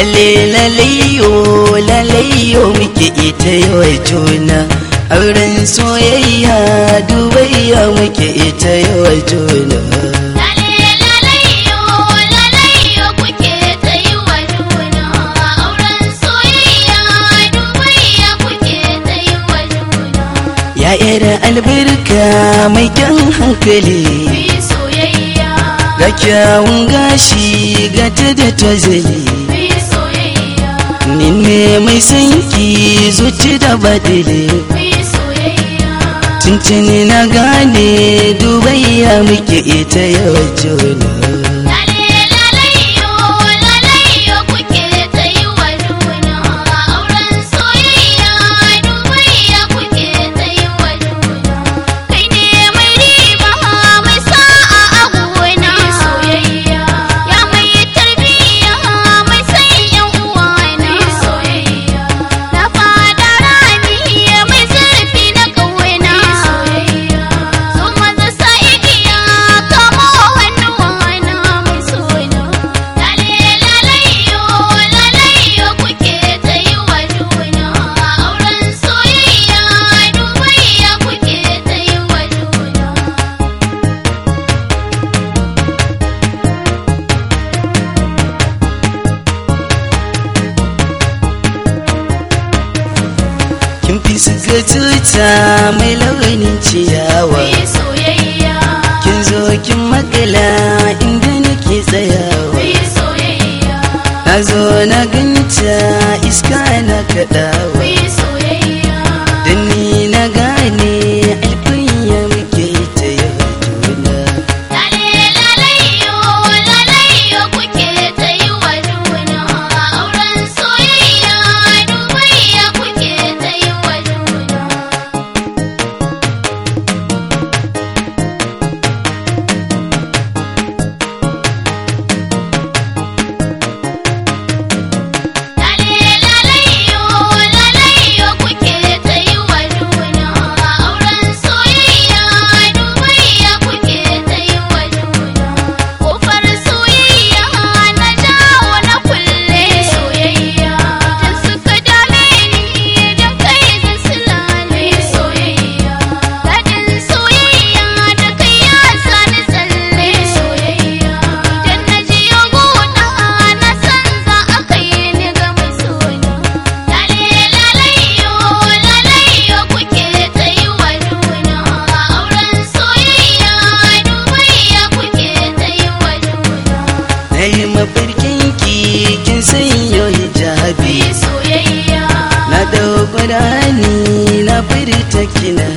lalle lalayo lalayo muke ita yawa juna auren soyayya dubayya muke ita yawa juna ya yara albarka mai kyan hankali ga kyawun gashi ga ta da tozali ni ne mai sanki zuci da badile tuntuni na gane dubayya muke ita yau juna kin fi suka tuta mai launin ciyawa kin zo kin makala inda nake tsayawa na zo na ganta iska na kaɗawa da ni na gane alkunya muke ta yau juna na yi mafarkin ki kin sanyo hijabi na dauko rani na furta kina